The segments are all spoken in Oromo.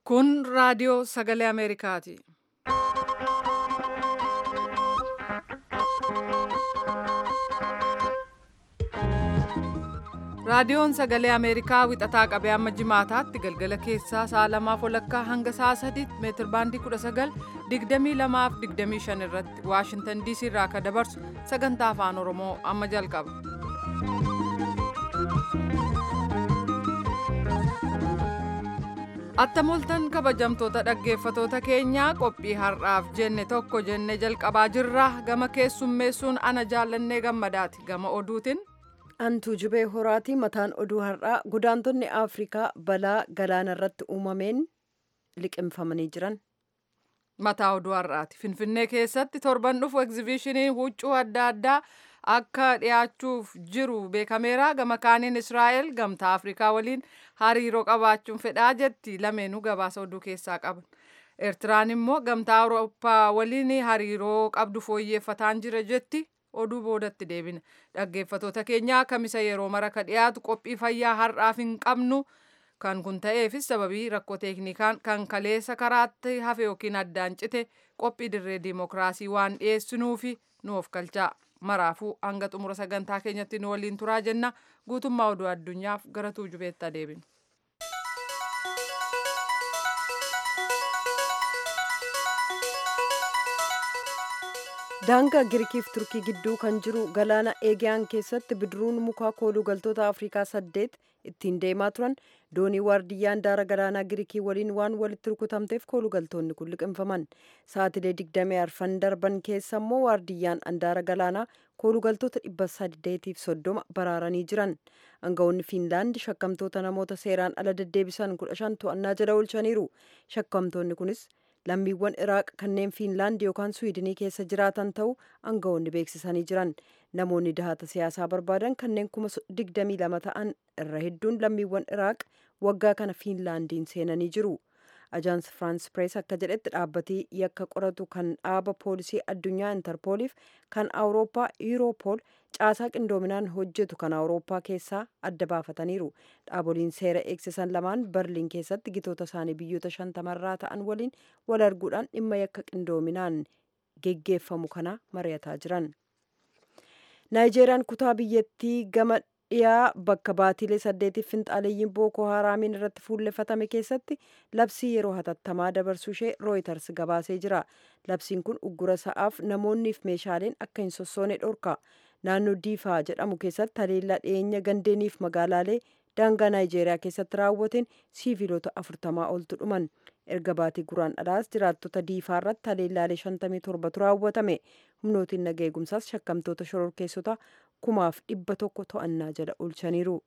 Kun raadiyoo sagalee Ameerikaati. Raadiyoon sagalee Ameerikaa wixataa qabee amma jimaataatti galgala keessaa sa'a lamaaf walakkaa hanga sa'a sadiitti meetir baandii 19 22 fi 25 irratti Waashintan DC irraa akka dabarsu sagantaa afaan Oromoo amma jalqaba. Attamoltan kabajamtoota dhaggeeffatoota keenyaa qophii har'aaf jenne tokko jenne jalqabaa jirra gama keessummeessuun ana jaallannee gammadaati gama oduutiin. Antuu jubee horaati mataan oduu har'aa godaantonni Afrikaa balaa galaana irratti uumameen liqimfamanii jiran. Mataa oduu har'aati. Finfinnee keessatti torban dhufu egzibishiniin huccuu adda addaa akka dhiyaachuuf jiru beekameera. Gama kaaniin Israa'el gamtaa Afrikaa waliin hariiroo qabaachuun fedhaa jetti. Lameenuu gabaasa oduu keessaa qaban. Eertiraan immoo gamtaa Awurooppaa waliin hariiroo qabdu fooyyeffataan jira jetti. oduu boodatti deebina dhaggeeffatoota keenyaa kamisa yeroo mara ka dhiyaatu qophii fayyaa har'aaf hin qabnu kan kun ta'eefis sababii rakkoo teeknikaan kan kaleessa karaatti hafe yookiin addaan cite qophii dirree diimokiraasii waan dhiyeessinuufi nu of galchaa maraafuu hanga xumura sagantaa keenyatti nu waliin turaa jenna guutummaa oduu addunyaaf gara tuujubeetti adeeminu. daangaa girikiif turkii gidduu kan jiru galaana eegiyaan keessatti bidiruun mukaa kooluu galtoota afrikaa saddeet ittiin deemaa turan doonii waardiyyaan daara galaanaa girikii waliin waan walitti rukutamteef kooluu galtoonni kun liqimfaman sa'atilee digdamii arfan darban keessa immoo waardiyyaan andaara galaanaa kooluu galtoota dhibba saddeetiif soddoma baraaranii jiran aangawoonni fiinlaandi shakkamtoota namoota seeraan ala deddeebisan kudha shan to'annaa jala oolchaniiru shakkamtoonni kunis lammiiwwan iraaq kanneen fiinlaandi yookaan suwidinii keessa jiraatan ta'uu aangawoonni beeksisanii jiran namoonni dahata siyaasaa barbaadan kanneen kuma digdamii lama ta'an irra hedduun lammiiwwan iraaq waggaa kana fiinlaandiin seenanii jiru ajaans firaans pirees akka jedhetti dhaabbatii yakka qoratu kan dhaaba poolisii addunyaa intarpooliif kan awurooppaa yuuroopool caasaa qindoominaan hojjetu kan awurooppaa keessaa adda baafataniiru dhaaboliin seera eegsisan lamaan berliin keessatti gitoota isaanii biyyoota shantamarraa ta'an waliin wal arguudhaan dhimma yakka qindoominaan geggeeffamu kana mari'ataa jiran naayijeeriyaan kutaa biyyattii gama dhiyaa bakka baatilee saddeetiif finxaaleeyyiin bookoo haraamiin irratti fuullefatame keessatti labsii yeroo hatattamaa dabarsuu ishee rooyitars gabaasee jira labsiin kun uggura sa'aaf namoonniif meeshaaleen akka hin sossoone dhorka naannoo diifaa jedhamu keessatti haleellaa dhiyeenya gandeeniif magaalaalee daangaa naayijeeriyaa keessatti raawwateen siiviilota afurtamaa oltu dhuman erga baatii guraan dhalaas jiraattota diifaa irratti haleellaalee shantamii torbatu raawwatame humnootiin nagaa eegumsaas shakkamtoota shororkeessota kumaaf dhibba tokko to'annaa jala oolchaniiru.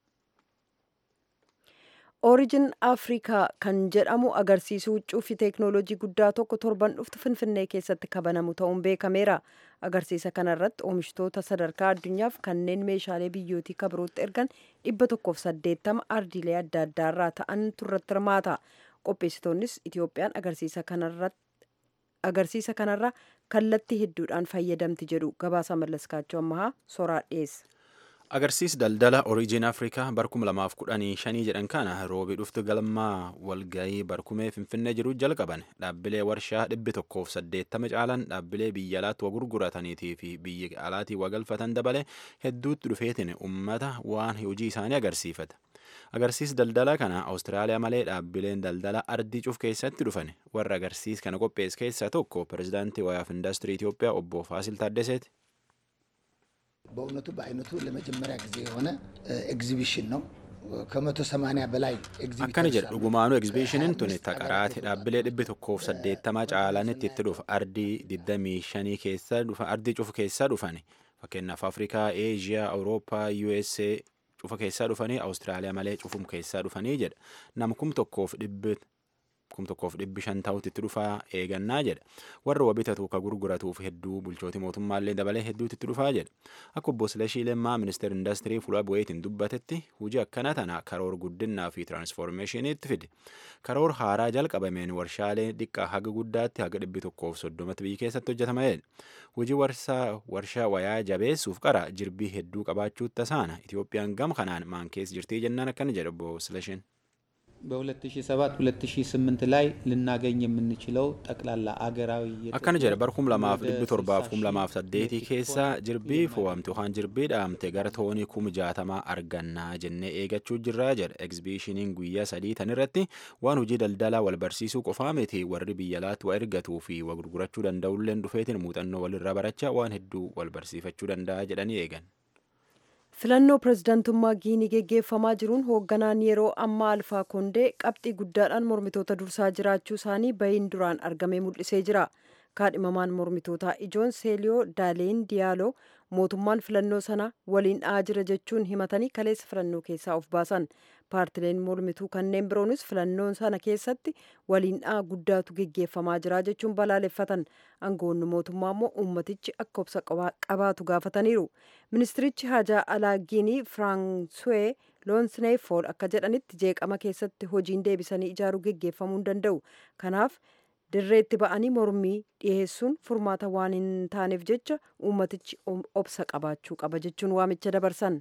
Origin Afrikaa kan jedhamu agarsiisuu huccuu fi teeknooloojii guddaa tokko torban dhuftu Finfinnee keessatti kabanamu ta'uun beekameera. Agarsiisa kanarratti oomishtoota sadarkaa addunyaaf kanneen meeshaalee biyyootii kabirootti ergan dhibba tokkoof saddeettama ardiilee adda addaarraa ta'an turratti hirmaata. Qopheessitoonnis Itoophiyaan agarsiisa kanarratti agarsiisa kanarra kallattii hedduudhaan fayyadamti jedhu gabaasa mallaskaachuu ammahaa soraa dhiyeessa. agarsiis daldala oriijin afrikaa barkum lamaaf kudhanii shanii jedhan kana roobii dhuftu galmaa walgayii barkumee finfinnee jiru jalqaban dhaabbilee warshaa dhibbi tokkoof saddeettama caalan dhaabbilee biyya alaatti wa gurgurataniitii fi biyya alaatii wa galfatan dabale hedduutti dhufeetiin ummata waan hojii isaanii agarsiifata. agarsiis daldala kana awustiraaliyaa malee dhaabbileen daldala ardii cuf keessatti dhufan warra agarsiis kana qophees keessaa tokko pirezidaantii wayaaf indaastirii Itoophiyaa obbo Faasil Taaddaseeti. በእውነቱ በአይነቱ ለመጀመሪያ ጊዜ የሆነ ኤግዚቢሽን ነው። ከመቶ ሰማንያ በላይ akkana jedha dhugumaanuu egzibishiniin tuni taqaraati dhaabbilee dhibbi tokkoof saddeettama caalanitti itti dhufa ardii digdamii shanii keessa dhufa ardii cufu keessaa dhufani fakkeenyaaf afrikaa eeziyaa awurooppaa usa cufa keessaa dhufanii awustiraaliyaa malee cufum keessaa dhufanii jedha nam kum tokkoof dhibbi kum tokkoof dhibbi shan ta'utti itti dhufaa eegannaa jedha warra wa bitatu ka gurguratuuf hedduu bulchooti mootummaallee dabalee hedduutti itti dhufaa jedha akka obbo Silashii Lemmaa ministeera indaastirii fuula bu'eetiin dubbatetti hojii akkana tana karoor guddinaa fi tiraansfoormeeshiniitti fide karoor haaraa jalqabameen warshaalee xiqqaa haga guddaatti haga dhibbi tokkoof soddomatti biyya keessatti hojjetameedha hojii warshaa wayaa jabeessuuf qara jirbii hedduu qabaachuutti tasaana Itoophiyaan gam kanaan maankees jirtii jennaan akkana jedha obbo Silashiin. በ2007 2008 ላይ ልናገኝ የምንችለው ጠቅላላ አገራዊ akkana jedhe bar kum lamaaf dhibbi torbaaf kum lamaaf saddeetii keessa jirbii fo'amte yookaan jirbii dhaamte gara toonii kum jaatamaa argannaa jennee eegachuu jirraa jedhe egzibiishiniin guyyaa sadii tan irratti waan hojii daldalaa wal barsiisuu qofaa miti warri biyya alaatti waa ergatuu fi waa gurgurachuu danda'ulleen dhufeetiin muuxannoo walirra barachaa waan hedduu wal barsiifachuu danda'a jedhanii eegan. filannoo pirezidaantummaa giinii geggeeffamaa jiruun hoogganaan yeroo ammaa alfaa koondee qabxii guddaadhaan mormitoota dursaa jiraachuu isaanii bahiin duraan argamee mul'isee jira kaadhimamaan mormitootaa ijoon seeliyoo daaleen diyaaloo mootummaan filannoo sana waliin dha'aa jira jechuun himatanii kaleessa filannoo keessaa of baasan paartileen mormituu kanneen biroonis filannoon sana keessatti waliin dha'aa guddaatu geggeeffamaa jira jechuun balaaleffatan aangoonni mootummaa immoo ummatichi akka obsa qabaatu gaafataniiru ministirichi hajaa alaa giinii firaansuwee loonsneefool akka jedhanitti jeeqama keessatti hojiin deebisanii ijaaruu geggeeffamuu hin danda'u kanaaf dirreetti ba'anii mormii dhiyeessuun furmaata waan hin taaneef jecha ummatichi obsa qabaachuu qaba jechuun waamicha dabarsan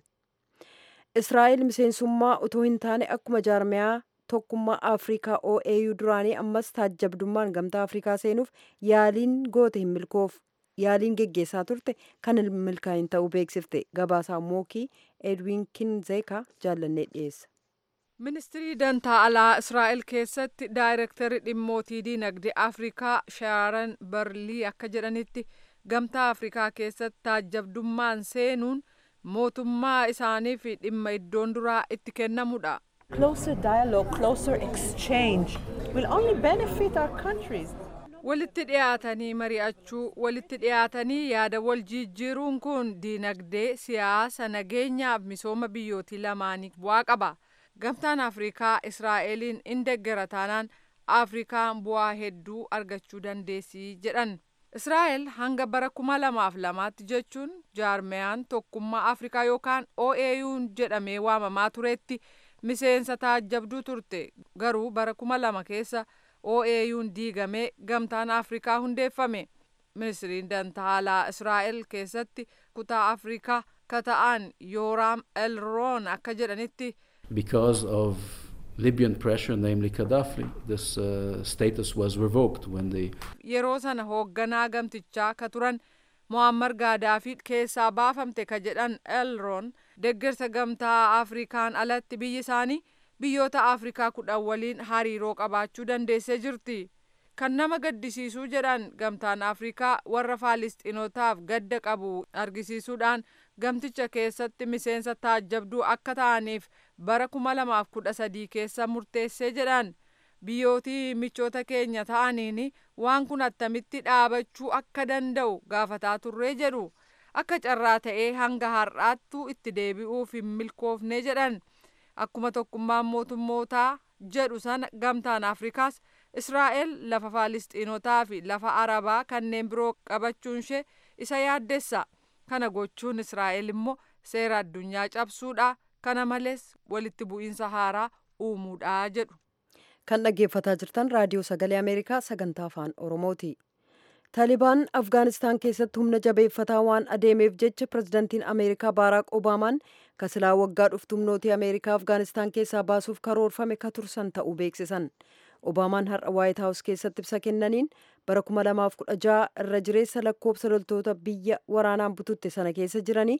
israa'el miseensummaa utoo hin taane akkuma jaarmiyaa tokkummaa afrikaa oau duraanii ammas taajjabdummaan gamtaa afrikaa seenuuf yaaliin goote hin milkoof yaaliin geggeessaa turte kan hin milkaa'in ta'uu beeksifte gabaasaa mookii edwin kinzeeka jaallannee dhiyeessa. ministirii dantaa alaa israa'el keessatti daayirektarri dhimmootii diinagdee afrikaa shaaran barlii akka jedhanitti gamtaa afrikaa keessatti taajjabdummaan seenuun mootummaa isaaniif dhimma iddoon duraa itti kennamudha. Closer dialogue, closer exchange will only benefit our countries. walitti dhiyaatanii mari'achuu walitti dhiyaatanii yaada wal jijjiiruun kun diinagdee siyaasa nageenyaaf misooma biyyootii lamaanii bu'aa qaba. gamtaan afrikaa israa'eliin in deggera taanaan afrikaan bu'aa hedduu argachuu dandeessii jedhan israa'el hanga bara kuma lamaaf lamaatti jechuun jaarmiyaan tokkummaa afrikaa yookaan oau'n jedhamee waamamaa turetti miseensa taajjabduu turte garuu bara kuma lama keessa oau'n diigamee gamtaan afrikaa hundeeffame ministiriin dantaa alaa israa'el keessatti kutaa afrikaa kata'an yooraam elroon akka jedhanitti because of Libyan pressure, namely Gaddafi, this uh, status was revoked when they. Yeroo sana hoogganaa gamtichaa ka turan Muammar Gaadaafi keessaa baafamte ka jedhan Elroon deeggarsa gamtaa Afrikaan alatti biyyi isaanii biyyoota Afrikaa kudhan waliin hariiroo qabaachuu dandeessee jirti. Kan nama gaddisiisuu jedhan gamtaan Afrikaa warra Faalisxiinotaaf gadda qabu argisiisuudhaan gamticha keessatti miseensa taajjabduu akka ta'aniif bara kuma lamaaf kudha sadii keessa murteessee jedhan biyyootii michoota keenya ta'aniin waan kun attamitti dhaabachuu akka danda'u gaafataa turree jedhu akka carraa ta'ee hanga har'aattuu itti deebi'uuf hin milkoofne jedhan akkuma tokkummaan mootummootaa jedhu sana gamtaan afrikaas israa'el lafa faalisxiinotaa fi lafa arabaa kanneen biroo qabachuun ishee isa yaaddessa kana gochuun israa'el immoo seera addunyaa cabsuudha kana malees walitti bu'iinsa haaraa uumuudha jedhu. kan dhaggeeffataa jirtan raadiyoo sagalee ameerikaa sagantaa afaan oromooti taalibaan afgaanistaan keessatti humna jabeeffataa waan adeemeef jecha pirezidantiin ameerikaa baaraak obaamaan kasilaa waggaa dhuftu humnootii ameerikaa afgaanistaan keessaa baasuuf karoorfame ka tursan ta'uu beeksisan obaamaan har'a waayit haawus keessatti ibsa kennaniin bara 2016 irra jireessa lakkoobsa loltoota biyya waraanaan bututte sana keessa jiranii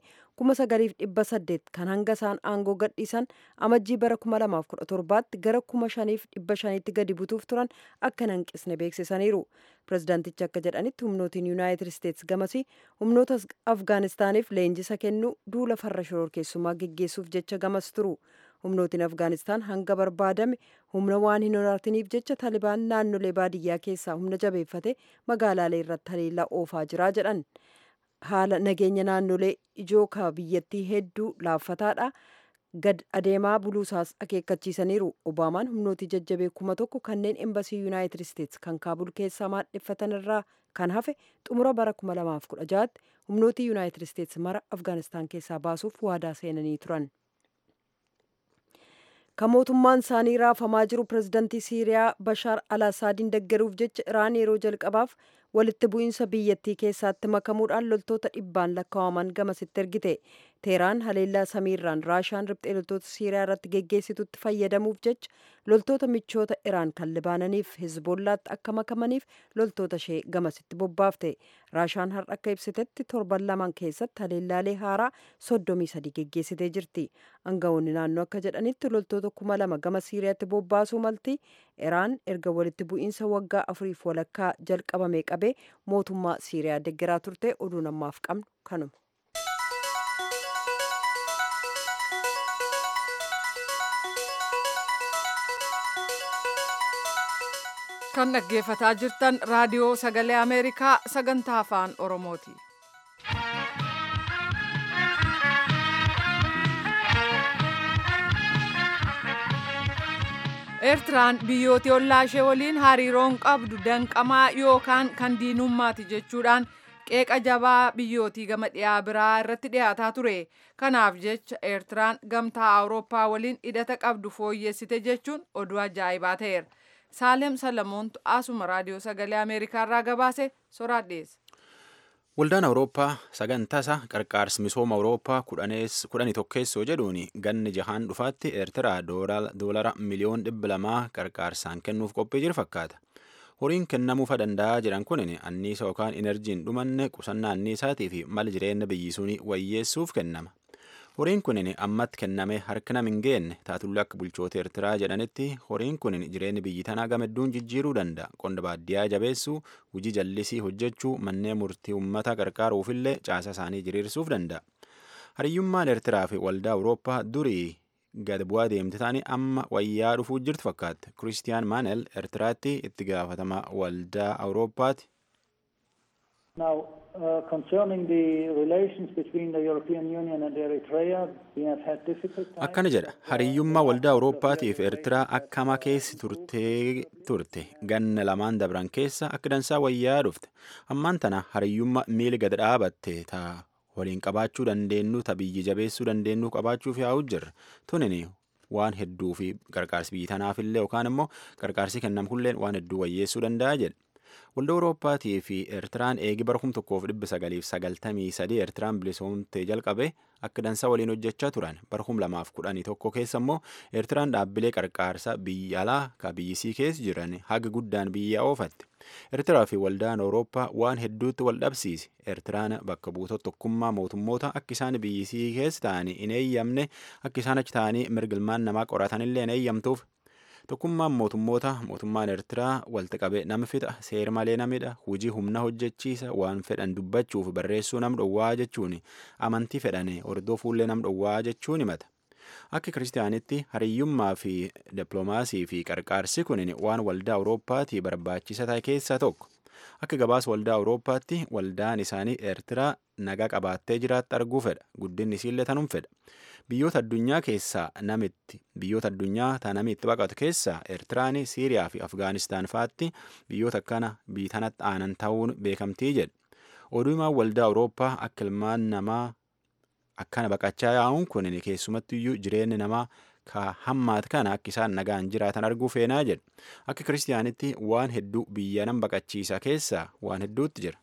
9,800 kan hanga isaan aangoo gadhiisan amajjii bara 2017tti gara 5,500tti gadi butuuf turan akka hin hanqisne beeksisaniiru pirezidaantichi akka jedhanitti humnootiin yuunaayitid isteetsi gamasii humnoota afgaanistaaniif leenjisa kennuu duula farra shororkeessummaa geggeessuuf jecha gamas turu humnootiin afgaanistaan hanga barbaadame humna waan hin horatiniif jecha taalibaan naannolee baadiyyaa keessaa humna jabeeffate magaalaalee irratti haleellaa oofaa jira jedhan haala nageenya naannolee ijoo ka biyyattii hedduu laaffataadha gad adeemaa buluusaas akeekkachiisaniiru obaamaan humnootii jajjabee kuma tokko kanneen embasii yuunaayitid isteetsi kan kaabul keessaa maadheffatan irraa kan hafe xumura bara 2016tti humnootii yuunaayitid isteetsi mara afgaanistaan keessaa baasuuf waadaa seenanii turan. kan mootummaan isaanii raafamaa jiru pirezidantii siiriyaa bashaar al asaadiin deggeruuf jecha iraan yeroo jalqabaaf walitti bu'iinsa biyyattii keessaatti makamuudhaan loltoota dhibbaan lakkaa'aman gamasitti ergite teeraan haleellaa samiirraan raashaan riphxee loltoota siiriyaa irratti geggeessitutti fayyadamuuf jecha loltoota michoota iraan kan libaananiif hizbollaatti akka makamaniif loltoota ishee gamasitti bobbaafte raashaan har'a akka ibsitetti torban lamaan keessatti haleellaalee haaraa soddomii sadii geggeessitee jirti aangawoonni naannoo akka jedhanitti loltoota kuma lama gama siiriyaatti bobbaasuu malti iraan erga walitti bu'iinsa waggaa afuriif walakkaa jalqabame qabee mootummaa siiriyaa deggeraa turte oduu namaaf qabnu kanuma. kan dhaggeeffataa jirtan raadiyoo sagalee ameerikaa sagantaa afaan oromooti. eertiraan biyyooti ollaa ishee waliin hariiroon qabdu danqamaa yookaan kan diinummaati jechuudhaan qeeqa jabaa biyyootii gama dhiyaa biraa irratti dhiyaataa ture kanaaf jecha eertiraan gamtaa awurooppaa waliin hidhata qabdu fooyyessite jechuun oduu ajaa'ibaa ta'eera. saalem salamoontu asuma raadiyoo sagalee ameerikaa irraa gabaase soraa dhiyeesse. Waldaan Awurooppaa sagantaasa qarqaarsi misooma Awurooppaa kudhanii tokkeessoo jedhuun ganni jahaan dhufaatti Eertiraa doolara miliyoon dhibba lamaa qarqaarsaan kennuuf qophii jiru fakkaata. Horiin kennamuufa danda'a jedhan kun anniisa yookaan inerjiin dhumanne qusannaa anniisaatii fi mala jireenya biyyisuun wayyeessuuf kennama. horiin kun ammatti kenname harka nam hin geenne taatullee akka bulchoota eertiraa jedhanitti horiin kun jireenya biyyi tanaa gamedduun jijjiiruu danda'a qonna baadiyyaa jabeessuu hojii jallisii hojjechuu manneen murtii uummata qarqaaruufillee caasa isaanii jiriirsuuf danda'a hariyyummaan eertiraa fi waldaa awurooppaa durii gad bu'aa deemte taanii amma wayyaa dhufuu jirtu fakkaatti kiristiyaan maanel eertiraatti itti gaafatama waldaa awurooppaati. Now, uh, concerning the relations between the European Union and Eritrea, we have had difficult times. Akkana jedha hariyyummaa waldaa Awurooppaatii fi Eertiraa akkama keessi turtee turte ganna lamaan dabran keessa akka dansaa wayyaa dhufte ammaan tana hariyyummaa miili gad dhaabatte taa waliin qabaachuu dandeenyu ta biyyi jabeessuu dandeenyu qabaachuuf yaa'u jirra tunini waan hedduu fi qarqaarsi biyyi tanaafillee yookaan immoo qarqaarsi kennamulleen waan hedduu wayyeessuu danda'a jedha. Waldaa Awurooppaatii fi Eertiraan eegi bara kum tokkoof dhibba sagaliif sagaltamii sadii Eertiraan bilisoomtee jalqabe akka dansaa waliin hojjechaa turan bara kum lamaaf kudhanii tokko keessa immoo Eertiraan dhaabbilee qarqaarsa biyya alaa ka biyyisii keessa jiran haga guddaan biyya oofatte. Eertiraa fi waldaan Awurooppaa waan hedduutti wal dhabsiise. Eertiraan bakka buutota tokkummaa mootummoota akka isaan biyyisii keessa ta'anii hin eeyyamne akka isaan achi ta'anii mirgilmaan namaa qoratanillee hin eeyyamtuuf. Tokkummaan mootummoota mootummaan Eertiraa walitti qabee nama fixa seera malee namidha hojii humna hojjechiisa waan fedhan dubbachuuf barreessuu nam dhowwaa jechuun amantii fedhane hordofuullee nam dhowwaa jechuun himata. Akka kiristaanitti hariyyummaa fi dippiloomaasii fi qarqaarsi kun waan waldaa Awurooppaatii barbaachisa ta'e keessaa tokko. Akka gabaasa waldaa Awurooppaatti waldaan isaanii Eertiraa nagaa qabaattee jiraatti arguu fedha. Guddinni isiillee tanum fedha. Biyyoota addunyaa keessaa namitti biyyoota addunyaa ta namni itti baqatu keessaa Eertiraan, Siiriyaa fi Afgaanistaan fa'aatti biyyoota akkana biyyi tanatti aanan ta'uun beekamtii jedha. Oduu himaan waldaa Awurooppaa akka ilmaan namaa akkana baqachaa yaa'uun kun keessumattiyyuu jireenyi namaa ka hammaat kana akka isaan nagaan jiraatan arguu feenaa jedha. Akka kiristaanitti waan hedduu biyya nam baqachiisa keessaa waan hedduutti jira.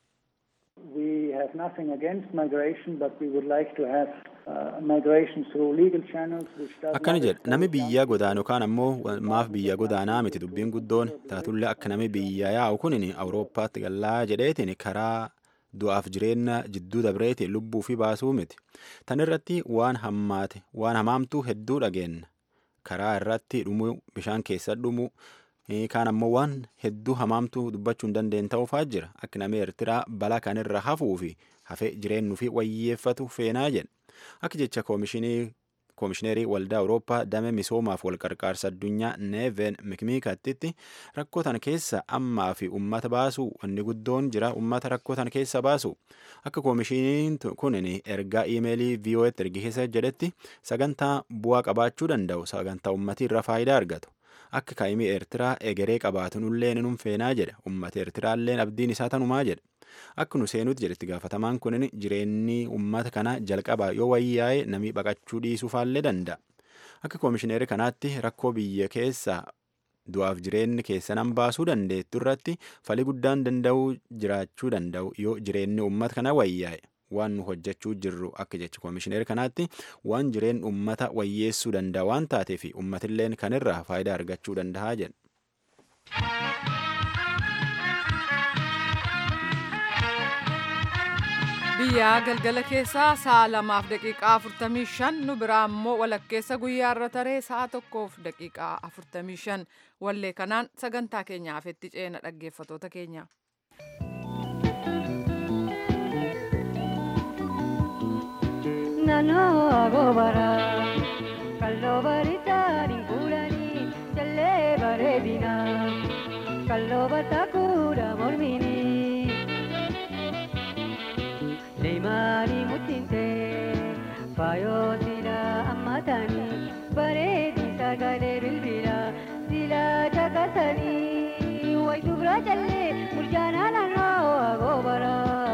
We have nothing against migration, but we would like to have uh, migration through legal channels, which does Akkana not jedha nami biyyaa godaanu yookaan ammoo maaf biyya godaanaa miti dubbiin guddoon taatullee akka nami biyya yaa'u kunin Awurooppaatti gallaa jedheetiin karaa du'aaf jireenya jidduu dabreetiin lubbuu fi baasuu miti. Tan irratti waan hammaate waan hamaamtuu hedduu dhageenna. Karaa irratti dhumuu bishaan keessa dhumuu kaan ammoo waan hedduu hamaamtuu dubbachuu hin dandeenye ta'uufaa jira. Akka namni Eertiraa bala kanirra hafuu fi hafee jireenyu fi wayyeeffatu feenaa jedha. Akka jecha koomishinii koomishineerii waldaa Awurooppaa damee misoomaaf wal qarqaarsa addunyaa neeven mikmiikattitti rakkoo tan keessa ammaa fi ummata baasu wanni guddoon jira ummata rakkoo tan keessa baasu akka koomishiniin kunin ergaa iimeelii VOA'tti ergisiisa jedhetti sagantaa bu'aa qabaachuu danda'u sagantaa ummatii irra faayidaa argatu. Akka kaa'imii Eertiraa egeree qabaatu nullee ni feenaa jedha ummata Eertiraalleen abdiin isaa tanumaa jedha. Akka nu seenutti jedhetti gaafatamaan kunin jireenyi uummata kanaa jalqabaa yoo wayyaa'e namni baqachuu dhiisuufaallee danda'a. Akka koomishineerii kanaatti rakkoo biyya keessaa du'aaf jireenyi keessanan baasuu dandeettu irratti falii guddaan danda'uu jiraachuu danda'u yoo jireenyi uummata kana wayyaa'e waan nu hojjechuu jirru akka jecha koomishineer kanaatti waan jireen uummata wayyeessuu danda'a waan taateef uummatilleen kanirraa faayidaa argachuu danda'a jedha. biyyaa galgala keessaa sa'a lamaaf daqiiqaa afurtamii shan nu biraa immoo walakkeessa guyyaa irra taree sa'a tokkoof daqiiqaa afurtamii shan wallee kanaan sagantaa keenyaaf itti ceena dhaggeeffatoota keenya. Naannoo agoobara kalloo baritaan hin fuudhanii jallee bareedina kalloo bataakuudha mormini leemaanii muttiinte faayoo sila ammatanii bareedi sagalee bilbila sila caqasanii wayitu bira jallee murjaanaa naannoo agoobara.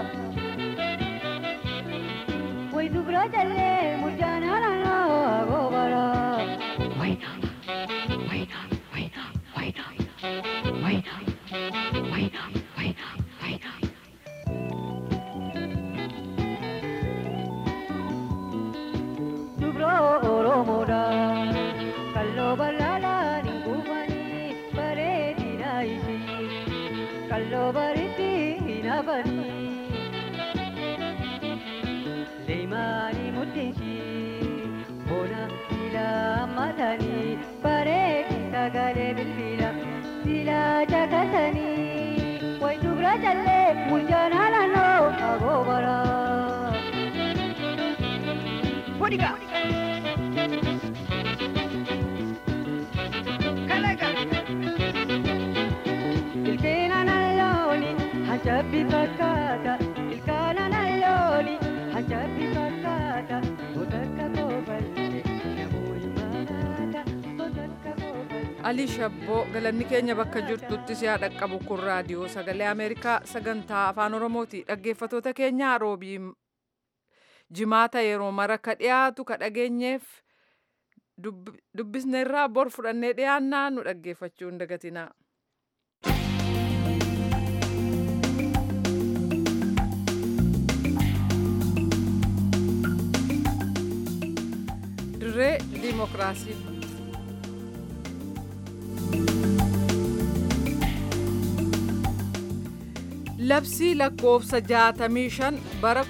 Way dubra jalle murjana lano agobara. Waina, waina, waina, waina, waina, waina, waina, waina. Dubro oromoda, kallo balala ningumani, baredi na isi, kallo bariti hinabani. Leemani muddiinsi bona sila matanii bareedi sagalee bilbila sila caqasanii wayitu bira jallee murjaanaa naannoo agoobara. Wadiga. Kalaga. Ilkeena nallooni hajabbi fakkaata ilkaana nallooni. Ajabi fakkaata sodarka koofalte namoonni maraata sodarka koofalte. Alii Shabboo galanni keenya bakka jirtutti si'a dhaqqabu kun raadiyoo sagalee Ameerikaa sagantaa afaan Oromooti. Dhaggeeffatoota keenya roobii jimaata yeroo mara ka dhiyaatu ka dhageenyeef dubbisneerraa bor fudhannee dhiyaannaa nu dhaggeeffachuu hin dagatinaa. dirree diimokiraasii. Labsii lakkoofsa 65 bara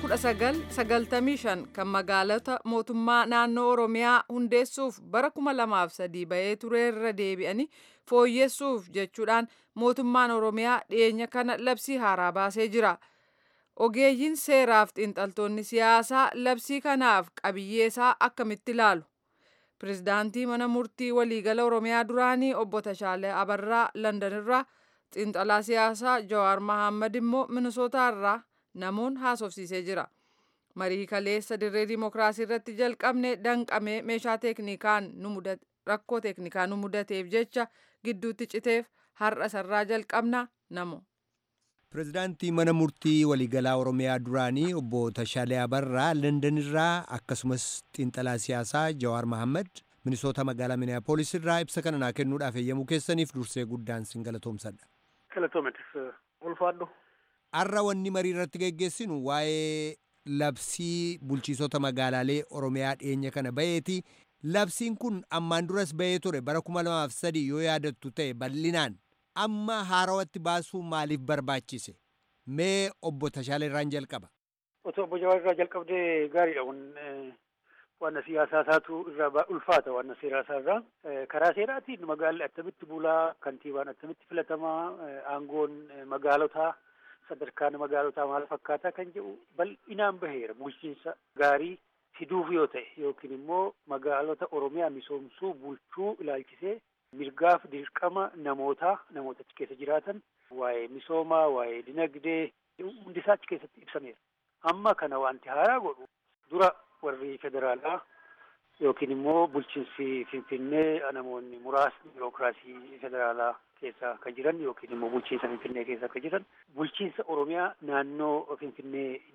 1995 kan magaalota mootummaa naannoo Oromiyaa hundeessuuf bara 2003 bahee tureerra deebi'anii fooyyessuuf jechuudhaan mootummaan Oromiyaa dhiyeenya kana labsii haaraa baasee jira. Ogeeyyiin seeraaf xiinxaltoonni siyaasaa labsii kanaaf qabiyyeesaa akkamitti ilaalu? Pireezidaantii mana murtii waliigala Oromiyaa duraanii obbo Tashaalee Abarraa Landanirraa xiinxalaa siyaasaa Jawaar Mahammad immoo Minisootaarraa namoon haasofsiisee jira. Marii kaleessa dirree diimokiraasii irratti jalqabne danqamee meeshaa teeknikaan nu rakkoo teeknikaa nu mudateef jecha gidduutti citeef har'a sarraa jalqabna namo. Pireezidaantii mana murtii waliigalaa Oromiyaa duraanii obbo Tashaalee Abarraa Landanirraa akkasumas xiinxalaa siyaasaa Jawaar Mahammad Minisoota magaalaa Miniyaapolis irraa ibsa kana naa kennuudhaaf eeyyamuu keessaniif dursee guddaan sin galatoomsadha. Galatoometis ulfaadhu. Har'a wanni marii irratti geggeessinu waa'ee labsii bulchiisota magaalaalee Oromiyaa dhiyeenya kana baheeti. Labsiin kun ammaan duras bahee ture bara kuma lamaaf sadii yoo yaadattu ta'e bal'inaan amma haarawatti baasuu maaliif barbaachise? Mee obbo Tashaalee irraan jalqaba. Otoo obbo Jawaar irraa jalqabdee gaariidha kun wanna siyaasaa isaatu irraa ulfaata wanna seeraa isaa irraa. Karaa seeraatiin magaalli attamitti bulaa, kantiibaan attamitti filatamaa, aangoon magaalotaa sadarkaan magaalotaa maal fakkaataa kan jedhu bal'inaan baheera bulchiinsa gaarii fiduuf yoo ta'e yookiin immoo magaalota Oromiyaa misoomsuu bulchuu ilaalchisee mirgaaf dirqama namootaa namoota achi keessa jiraatan waa'ee misoomaa waa'ee dinagdee hundisaa achi keessatti ibsameera. Amma kana wanti haaraa godhu dura warri federaalaa yookiin immoo bulchiinsi Finfinnee namoonni muraasni birookiraasii federaalaa keessa kan jiran yookiin immoo bulchiinsa Finfinnee keessa kan jiran bulchiinsa Oromiyaa naannoo Finfinnee jiru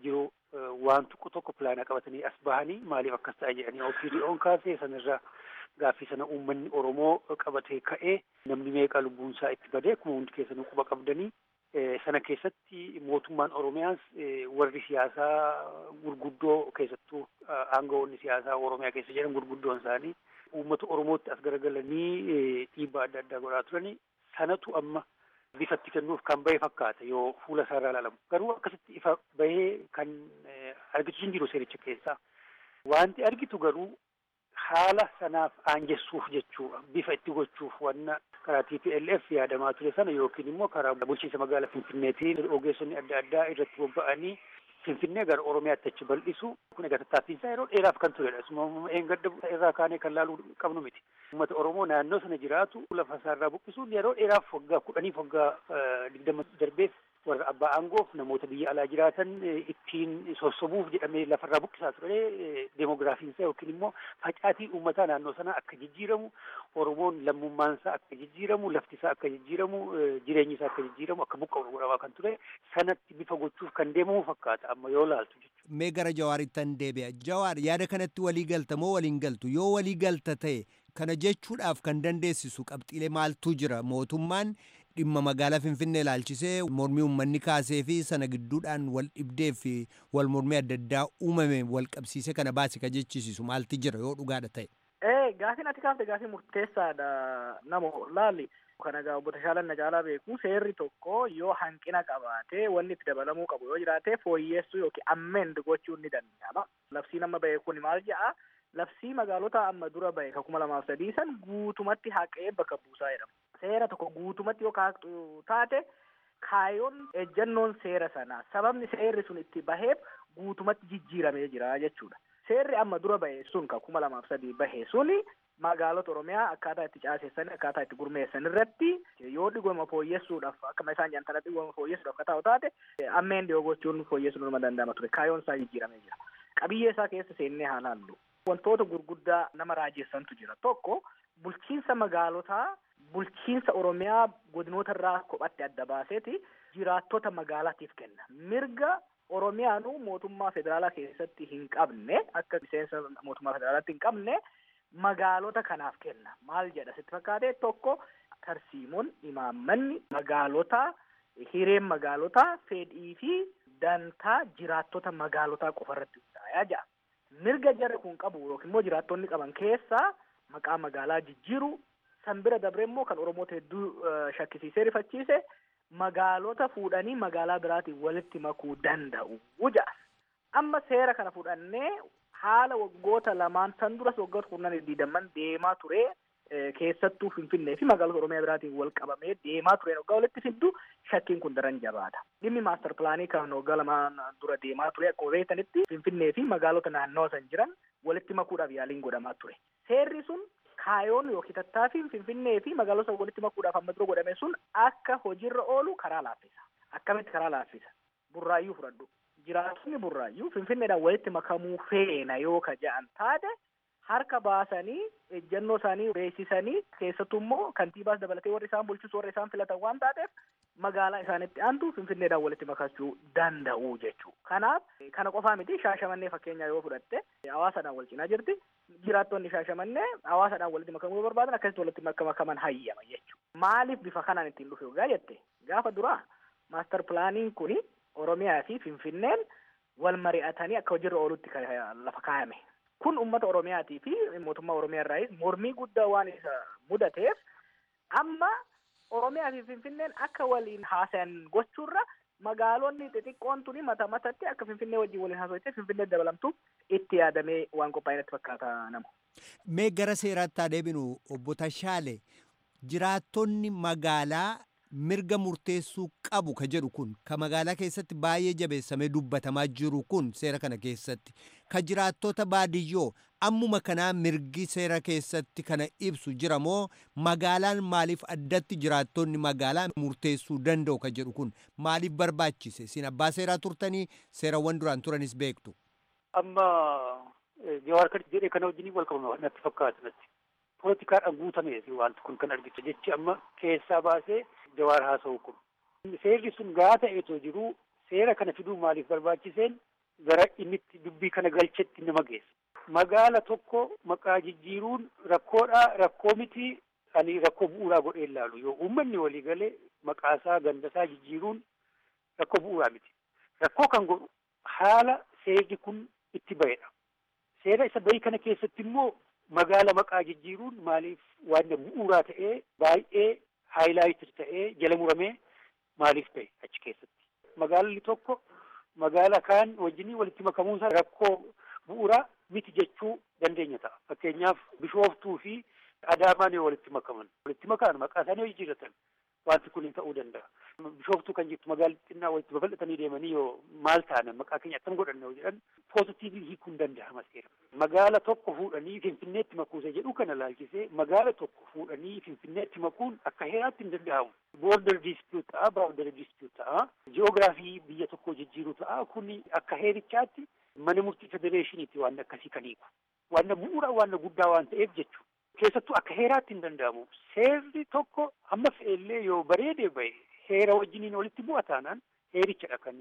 waan tokko tokko pilaana qabatanii as bahanii maaliif akkas ta'a jedhanii OPDO'n kaasee sanirraa gaaffii sana uummanni Oromoo qabatee ka'ee namni meeqa lubbuunsaa itti badee akkuma hundi keessanuu quba qabdanii sana keessatti mootummaan Oromiyaas warri siyaasaa gurguddoo keessattuu aangawoonni siyaasaa Oromiyaa keessa jiran gurguddoon isaanii uummata Oromootti as garagalanii dhiibbaa adda addaa godhaa turanii sanatu amma bifatti kennuuf kan bahe fakkaata yoo fuula isaarraa ilaalamu garuu akkasitti ifa bahee kan argitu hin jiru seericha keessaa wanti argitu garuu haala sanaaf aanjessuuf jechuudha bifa itti gochuuf wanna karaa TPLF yaadamaa ture sana yookiin immoo karaa bulchiinsa magaalaa Finfinneetiin ogeessonni adda addaa irratti bobba'anii Finfinnee gara Oromiyaatti achi bal'isu kun egaa tattaaffiinsaa yeroo dheeraaf kan turedha. Isuma eengadda irraa kaanee kan laaluu qabnu miti. Uummata Oromoo naannoo sana jiraatu lafa isaarraa buqqisuun yeroo dheeraaf waggaa kudhaniif waggaa digdama darbeef warra abbaa aangoof namoota biyya alaa jiraatan ittiin sossobuuf jedhamee lafarraa buqqisaa ture deemogiraafiinsaa yookiin immoo facaatii uummataa naannoo sanaa akka jijjiiramu Oromoon lammummaansaa akka jijjiiramu laftisaa akka jijjiiramu jireenyi isaa akka jijjiiramu akka buqqa'u godhamaa kan ture sanatti bifa gochuuf kan deemamu fakkaata amma yoo laaltu jechuudha. Mee gara Jawaaritti deebi'a. Jawaar yaada kanatti walii galta moo waliin galtu? Yoo walii galta ta'e kana jechuudhaaf kan dandeessisu qabxiilee maaltu jira? Mootummaan dhimma magaalaa Finfinnee ilaalchisee mormii uummanni kaasee fi sana gidduudhaan wal dhibdee fi wal mormii adda addaa uumame wal qabsiisee kana baase ka jechisiisu maalti jira yoo dhugaadha ta'e. Ee gaafiin ati kaafte gaafii murteessaadha namo laalli. Kana egaa obbo Tashaalan na caalaa beeku seerri tokko yoo hanqina qabaate wanni itti dabalamuu qabu yoo jiraate fooyyeessuu yookiin ammeend gochuun ni danda'ama. Labsiin amma bahe kun maal jedha? Labsii magaalota amma dura bahe ka kuma lamaaf sadii san guutumatti haqee bakka buusaa jedhama. Seera tokko guutumatti yoo kaaqxu taate kaayoon ejjannoon seera sanaa sababni seerri sun itti baheef guutumatti jijjiiramee jira jechuudha. Seerri amma dura bahe sun ka kuma lamaaf sadii bahe suni magaalota Oromiyaa akkaataa itti caasessan akkaataa itti gurmeessan irratti yoo dhigoma fooyyessuudhaaf akkuma isaan jedhan tana dhigoma fooyyessuudhaaf akka ta'u taate ammeen dhiyoo gochuun fooyyessuun nama danda'ama ture kaayoon isaa jijjiiramee jira. Qabiyyee isaa keessa seennee haa laallu. Wantoota gurguddaa nama raajessantu jira. Tokko bulchiinsa magaalotaa bulchiinsa Oromiyaa godinoota irraa kophatti adda baaseeti jiraattota magaalaatiif kenna. Mirga Oromiyaanuu mootummaa federaalaa keessatti hin qabne akka miseensa mootummaa federaalaatti hin qabne magaalota kanaaf kenna. Maal jedha sitti fakkaate tokko tarsiimoon imaammanni magaalotaa hireen magaalotaa fedhii fi dantaa jiraattota magaalotaa qofa irratti hundaa'aa jira. Mirga jarri kun qabu yookiin immoo jiraattonni qaban keessaa maqaa magaalaa jijjiiru san bira dabre immoo kan Oromoota hedduu shakkisiisee rifachiise magaalota fuudhanii magaalaa biraatiin walitti makuu danda'u ja'a. Amma seera kana fudhannee haala waggoota lamaan san duras waggoota kurnan digdamman deemaa ture keessattuu Finfinnee fi magaalota Oromiyaa biraatiin wal qabamee deemaa ture waggaa walitti fiddu shakkiin kun daran jabaata. Dhimmi maastar pilaanii kan waggaa lamaan dura deemaa ture akkuma beektanitti Finfinnee fi magaalota naannoo san jiran walitti makuudhaaf yaaliin godhamaa ture. Seerri sun kaayoon yookiin tattaaffiin Finfinnee fi magaalota walitti makuudhaaf amma dura godhame sun akka hojiirra oolu karaa laaffisa. Akkamitti karaa laaffisa? Burraayyuu fudhadhu. Jiraattonni burraayyuu Finfinneedhaan walitti makamuu feena yoo ka ja'an taate harka baasanii ejjennoo isaanii beeksisanii keessattuu immoo kantiibaas dabalatee warri isaan bulchisu warri isaan filatan waan taateef magaalaa isaanitti aantu Finfinneedhaan walitti makachuu danda'u jechuu. Kanaaf kana qofaa miti shaashamannee fakkeenyaa yoo fudhatte hawaasadhaan wal cinaa jirti. Jiraattonni shaashamannee hawaasadhaan walitti makamuu barbaadan akkasitti walitti makaman hayyama jechuudha. Maaliif bifa kanaan ittiin dhufe gaa jette gaafa duraa maastar pilaaniin kuni Oromiyaa fi Finfinneen wal mari'atanii akka hojiirra oolutti lafa kaayame. Kun uummata Oromiyaatii fi mootummaa Oromiyaa irraa mormii guddaa waan isa mudateef amma Oromiyaa fi Finfinneen akka waliin haasayan gochuurra magaalonni xixiqqoon tuni mata matatti akka Finfinnee wajjin waliin haasawattee Finfinnee dabalamtu itti yaadamee waan qophaa'e natti fakkaata nama. Mee gara seeraatti haa deebinu obbo Tashaale jiraattonni magaalaa mirga murteessuu qabu ka jedhu kun ka magaalaa keessatti baay'ee jabeessamee dubbatamaa jiru kun seera kana keessatti ka jiraattota baadiyyoo ammuma kanaa mirgi seera keessatti kana ibsu jira moo magaalaan maaliif addatti jiraattonni magaalaa murteessuu danda'u ka jedhu kun maaliif barbaachise sin abbaa seeraa turtanii seerawwan duraan turanis beektu. Amma jawaar kan jedhee kana wajjin wal qabama natti fakkaata natti. Poolitikaadhaan guutameeti wanti kun kan argitu jechi amma keessaa baasee jawaar haasa'u kun. Seerri sun gaa ta'eetoo jiru seera kana fiduu maaliif barbaachiseen gara inni itti dubbii kana galchetti nama geessa. Magaala tokko maqaa jijjiiruun rakkoodha rakkoo miti ani rakkoo bu'uuraa godhee ilaalu yoo uummanni walii galee maqaasaa gandasaa jijjiiruun rakkoo bu'uuraa miti. Rakkoo kan godhu haala seerri kun itti bahedha. Seera isa bahii kana keessatti immoo magaala maqaa jijjiiruun maaliif waan bu'uuraa ta'ee baay'ee haayilaayitir ta'ee jala muramee maaliif ta'e achi keessatti. Magaalli tokko magaala kaan wajjinii walitti makamuunsa rakkoo bu'uuraa miti jechuu dandeenya ta'a. Fakkeenyaaf bishooftuu fi adaamaan yoo walitti makaman walitti makaan maqaa isaanii yoo jijjiirratan wanti kun ta'uu danda'a. Bishooftuu kan jettu magaalli xinnaa walitti babal'atanii deemanii yoo maal taane maqaa keenya attam godhanne yoo jedhan poozitiivii hiikuun danda'ama seera. Magaala tokko fuudhanii Finfinneetti makuusa jedhu kana laalchisee magaala tokko fuudhanii Finfinneetti makuun akka heeraatti hin danda'amu. Boorder dispute ta'a, baawundari dispute ta'a, ji'oogiraafii biyya tokkoo jijjiiruu ta'a. Kuni akka heerichaatti mana murtii federeeshiniitti waan akkasii kan hiiku. Waan bu'uura waan guddaa waan ta'eef jechuudha. Keessattuu akka heeraatti hin danda'amu. Seerri tokko amma fe'ellee yoo bareedee bahe heera wajjiniin walitti bu'a taanaan heerichadha kan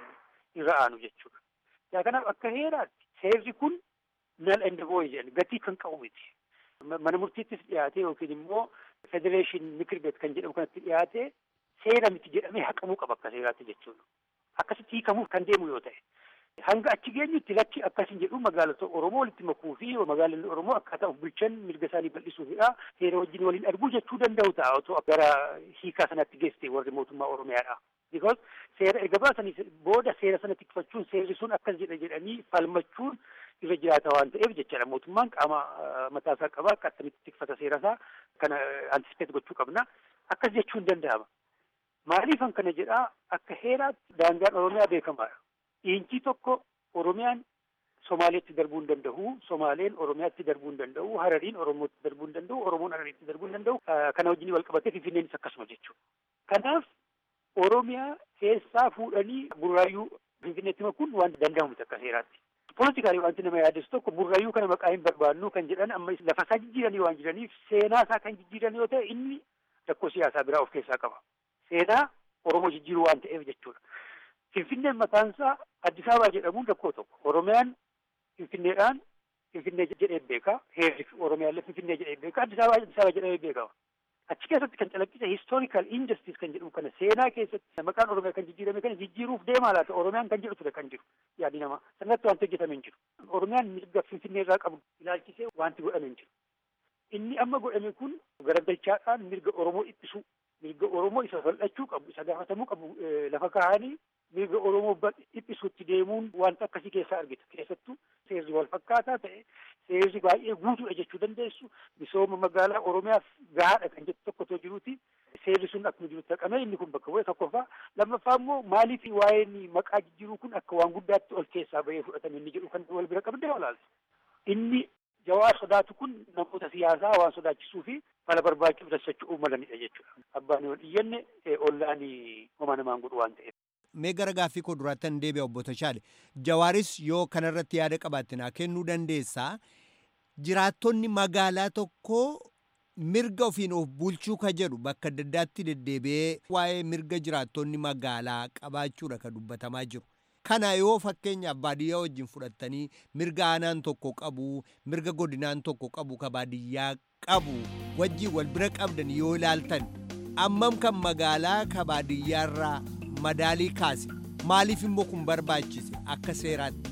irra aanu jechuudha. Yaa kanaaf akka heeraatti seerri kun nal and void jedhan gatii kan qabu miti. Mana murtiittis dhiyaate yookiin immoo federeeshin mikir beet kan jedhamu kanatti dhiyaate seera miti jedhamee haqamuu qaba akka seeraatti jechuudha. Akkasitti hiikamuuf kan deemu yoo ta'e. Hanga achi geenyutti lakki akkasin jedhu magaalota Oromoo walitti makuu fi magaalonni Oromoo akkaataa of bulchan mirga isaanii bal'isuufidha. Seera wajjin waliin arguu jechuu danda'u ta'a otoo gara hiikaa sanatti geesse warri mootummaa Oromiyaadha. Because seera erga baasanii booda seera sana tikfachuun seerri sun akkas jedha jedhanii falmachuun irra jiraata waan ta'eef jechaadha. Mootummaan qaama mataasaa qaba akka akkamitti tikfata seerasaa kana antisipet gochuu qabna. Akkas jechuun danda'ama. Maaliifan kana jedhaa akka heeraatti daangaan Oromiyaa beekamaadha. Dhiinci tokko Oromiyaan Somaaleetti darbuu hin danda'u, Somaaleen Oromiyaatti darbuu hin danda'u, Harariin Oromootti darbuu hin danda'u, Oromoon Harariitti darbuu hin danda'u. Kana wajjin wal qabatee Finfinneenis akkasuma jechuudha. Kanaaf Oromiyaa keessaa fuudhanii burraayyuu Finfinneetti makuun waan danda'amu akka seeraatti. Poolitikaalii wanti nama yaadessu tokko burraayyuu kana maqaa hin barbaannu kan jedhan amma lafa isaa jijjiiranii waan jiraniif seenaa isaa kan jijjiiran yoo ta'e inni rakkoo siyaasaa biraa of keessaa qaba. Seenaa Oromoo jijjiiruu waan ta'eef jechuudha. Finfinneen mataansaa Addis Ababaa jedhamuun rakkoo tokko. Oromiyaan Finfinneedhaan Finfinnee jedhee beeka. Heerri Oromiyaallee Finfinnee jedhee beeka. Addis Ababaa Addis Ababaa jedhamee beekama. Achi keessatti kan calaqqise historical injustice kan jedhamu kana seenaa keessatti maqaan Oromiyaa kan jijjiirame kana jijjiiruuf deemaa laata Oromiyaan kan jedhu ture kan jiru yaadi namaa. Sanatti wanti hojjetame hin jiru. Oromiyaan mirga Finfinnee irraa qabu ilaalchisee wanti godhame hin jiru. Inni amma godhame kun garagalchaadhaan mirga Oromoo ittisuu mirga Oromoo isa bal'achuu qabu isa gaafatamuu qabu lafa kaa'anii mirga Oromoo dhiphisuutti deemuun wanta akkasii keessaa argita. Keessattuu seerri wal fakkaataa ta'e seerri baay'ee guutuudha jechuu dandeessu misooma magaalaa Oromiyaaf gahaadha kan jettu tokko otoo jiruuti. Seerri sun akkuma jirutti haqamee inni kun bakka bu'e tokkoffaa lammaffaa immoo maaliif waa'een maqaa jijjiiruu kun akka waan guddaatti ol keessaa bahee fudhatame inni jedhu kan wal bira qabdee olaaltu. Inni jawaar sodaatu kun namoota siyaasaa waan sodaachisuu fi mala barbaachuuf dassachuu malanidha jechuudha. Abbaan yoo dhiyyanne ollaan homaa namaan godhu waan ta'eef. Mee gara gaaffii koo duraattan deebi'a obbo Tashaale. Jawaaris yoo kanarratti yaada qabaatte naa kennuu dandeessaa. Jiraattonni magaalaa tokkoo mirga ofiin of bulchuu ka jedhu bakka adda addaatti deddeebi'ee waa'ee mirga jiraattonni magaalaa qabaachuudha ka dubbatamaa jiru. Kana yoo fakkeenyaaf baadiyyaa wajjin fudhattanii mirga aanaan tokko qabu, mirga godinaan tokko qabu ka baadiyyaa qabu wajjin wal bira qabdan yoo ilaaltan ammam kan magaalaa ka baadiyyaarraa madaalii kaase maaliif immoo kun barbaachise akka seeraatti.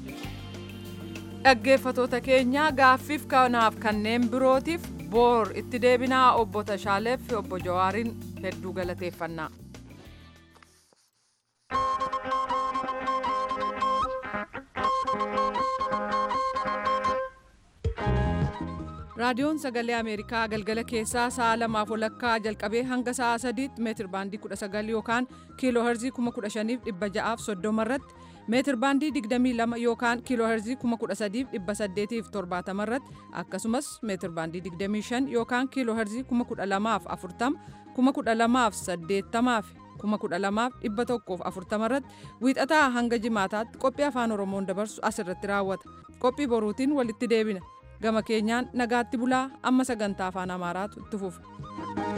Dhaggeeffatoota keenya gaaffiif kanaaf kanneen birootiif boor itti deebinaa obbo Tashaaleef fi obbo Jawaariin hedduu galateeffannaa. raadiyoon sagalee ameerikaa galgala keessaa sa'a lamaaf walakkaa jalqabee hanga sa'a sadiitti meetir baandii 19 yookaan kiiloo herzii 15630 irratti meetir baandii 22 yookaan kiiloo herzii 13870 irratti akkasumas meetir baandii 25 yookaan kiiloo herzii 12040 12080 12140 irratti wiixataa hanga jimaataatti qophii afaan oromoon dabarsu asirratti raawwata qophii boruutiin walitti deebina. gama keenyaan nagaatti bulaa amma sagantaa afaan amaaraatu itti fufa.